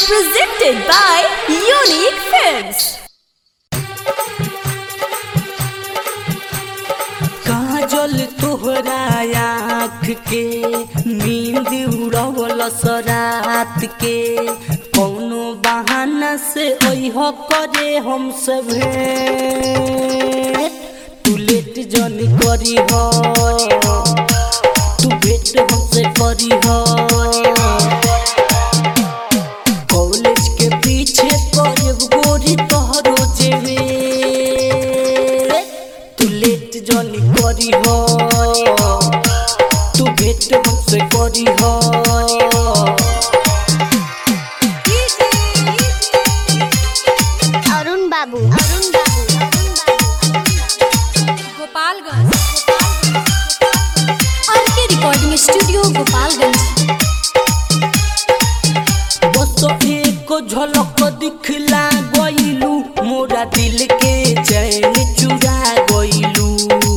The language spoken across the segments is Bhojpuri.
Presented by Unique Films. काजल तोहरा आँख के नींद उड़वल सरात के कौनो बहाना से ओह करे हम सभे तू लेट जन करी हो तू भेट हमसे करी हो कॉलेज के पीछे करब गोरी तोहरो जेबे तू लेट जनी करी हो तू भेट हमसे करी हो अरुण बाबू अरुण बाबू गोपालगंज और के रिकॉर्डिंग स्टूडियो गोपालगंज बस एक झलक दिखला गइलू मोरा दिल के चैन चुरा गइलू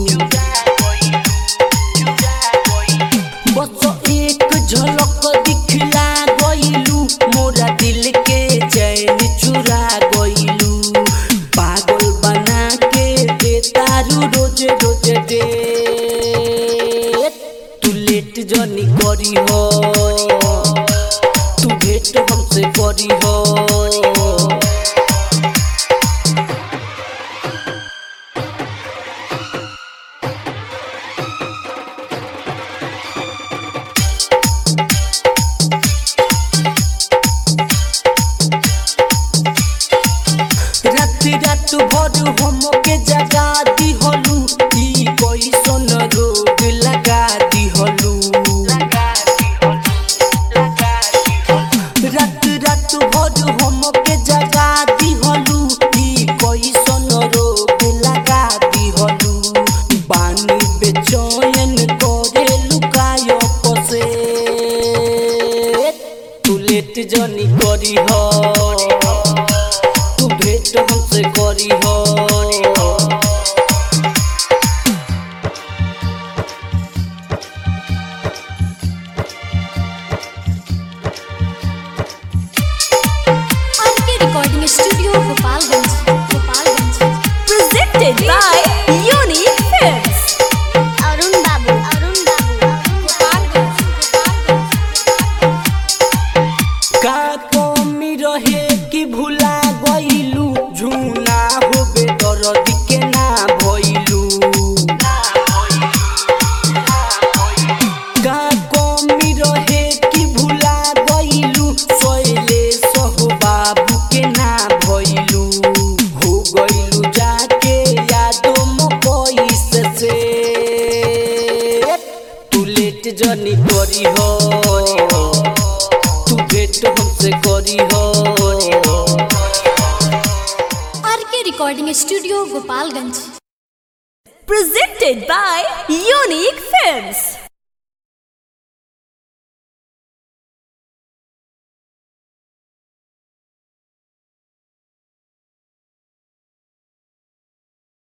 बस एक झलक दिखला गइलू मोरा दिल के चैन चुरा गइलू पागल बना के दे तारू रोज रोज दे तू लेट जनी करी हो तू भेट हमसे करी हो रात रात भर हमके जगा दिहलू ई कैसन रोग लगा दिहलू रात रात भर हमके जगा दिहलू ई कैसन रोग लगा दिहलू बानी बेचैन करे लुकायो पसे तू लेट जनी करी हो तू भेट हमसे करी हो और के recording studio Gopalganj Gopalganj Presented by Unique Films. Arun Babu Arun बाबू का कमी रहे कि भुला गइलू झूना होबे दर्द के ना भइलू का कमी रहे कि भुला गइलू सोइले सहो बाबू के ना भइलू हो गइलू जाके यादो मकई से से तू लेट जनी करी हो तू भेट हमसे करी हो और के recording studio Gopalganj Presented by Unique Films.